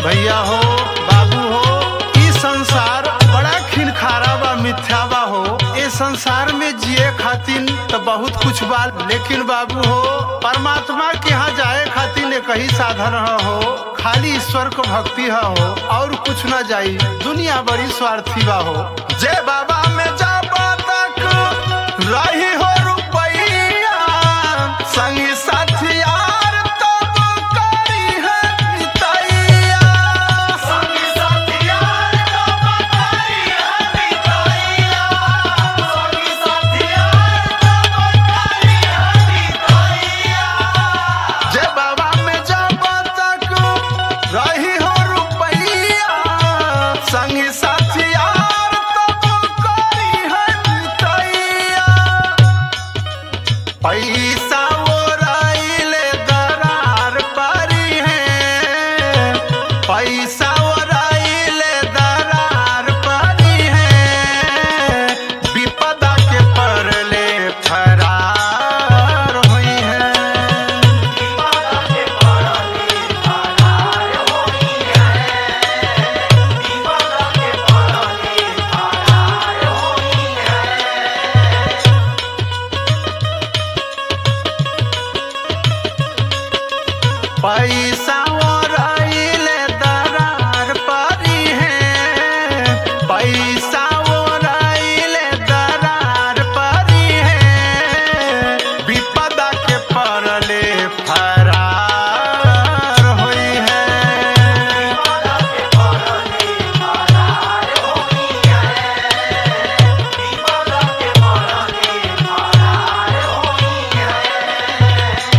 भैया हो बाबू हो ई संसार बड़ा खिनखारा बा मिथ्या बा हो ए संसार में जिए खातिर तो बहुत कुछ बा लेकिन बाबू हो परमात्मा के यहाँ जाए खातिर एक ही साधन ह हो खाली ईश्वर को भक्ति ह हो और कुछ ना जाई दुनिया बड़ी स्वार्थी बा हो जय बाबा में जा तक रही हो रुपैया संगी साथी यार तब करी है नितैया संगी साथी यार तब करी है नितैया संगी साथी यार तब करी है नितैया जय बाबा में जब तक रही हो रुपैया संगी साथी यार तब करी है नितैया पैसा ओराइले दरार परी है पैसा ओराइले दरार परी है विपदा के परले फरार हुई है विपदा के परले फरार हुई है विपदा के परले फरार हुई है पैसा ओराइले दरार परी है पैसा ओराइले दरार परी है विपदा के परले फरार होई है विपदा के परले फरार होई है विपदा के परले फरार होई है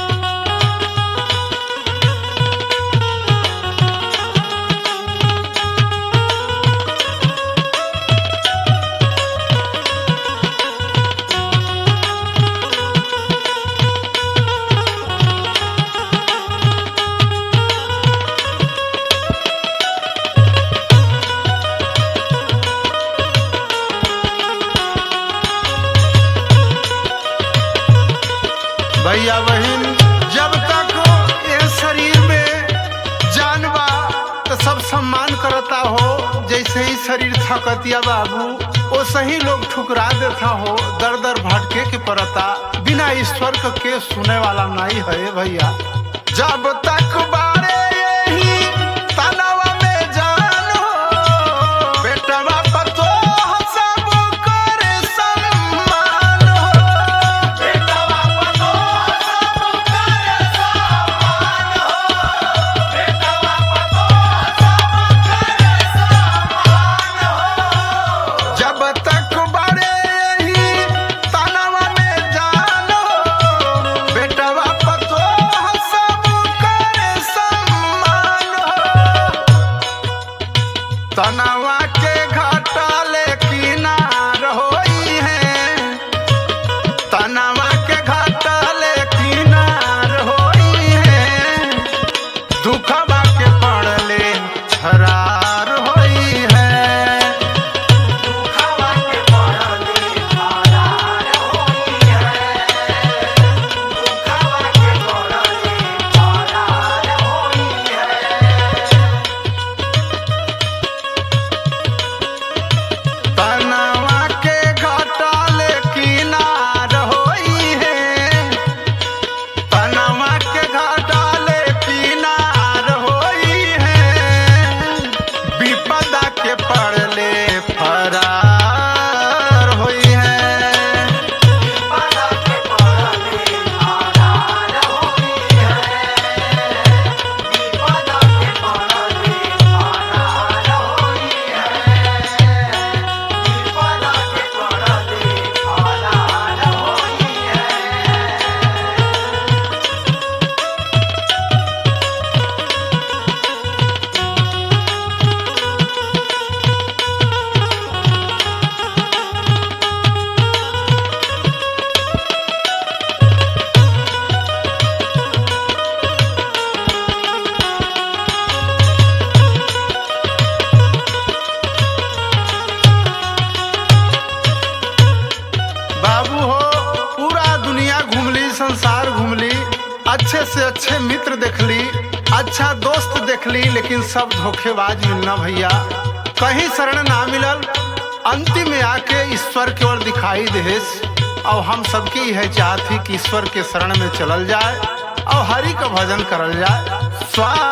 भैया बहन जब तक ये शरीर में जान बा तो सब सम्मान करता हो जैसे ही शरीर थकतिया बाबू वो सही लोग ठुकरा देता हो दर दर भटके के पड़ता बिना ईश्वर का के सुने वाला नहीं है भैया जब तक बारे यही तनवा में जान हो बेटवा पतो सब करे सम्मान हो बेटवा पतो सब करे सम्मान हो बेटवा पतो सब करे सम्मान हो जब तक बड़े ही तनवा में जानो बेटवा पतो सब करे सम्मान हो तनवा के घाटले किनार होई है तनवा के घाटले किनार होई है दुखवा के पड़ले छरार होई है दुखवा के पड़ले छरार होई है दुखवा के पड़ले छरार होई है तनवा के घाटले किनार होई है तनवा के घाटले किनार होई है विपदा के पड़ले फरार होई है विपदा के पड़ले फरार होई है विपदा के पड़ले फरार होई है विपदा के पड़ले फरार होई है बाबू हो पूरा दुनिया घूमली संसार घूमली अच्छे से अच्छे मित्र देखली अच्छा दोस्त देख देख ली लेकिन सब धोखेबाज मिलना भैया कहीं शरण ना मिलल अंतिम में आके ईश्वर की ओर दिखाई देस और हम सबकी यह चाहत ही कि ईश्वर के शरण में चलल जाए और हरि का भजन करल जाए स्वा